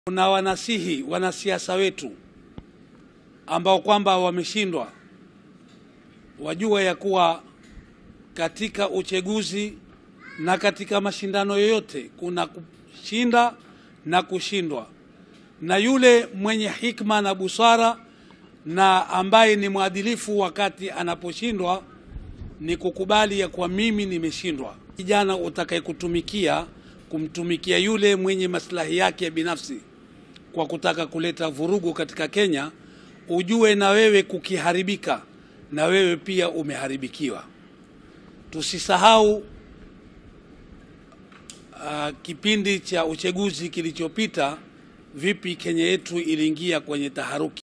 Kuna wanasihi wanasiasa wetu ambao kwamba wameshindwa, wajua ya kuwa katika uchaguzi na katika mashindano yoyote kuna kushinda na kushindwa, na yule mwenye hikma na busara na ambaye ni mwadilifu wakati anaposhindwa ni kukubali ya kuwa mimi nimeshindwa. Kijana utakayekutumikia kumtumikia yule mwenye maslahi yake ya binafsi kwa kutaka kuleta vurugu katika Kenya, ujue na wewe kukiharibika, na wewe pia umeharibikiwa. Tusisahau uh, kipindi cha uchaguzi kilichopita, vipi Kenya yetu iliingia kwenye taharuki.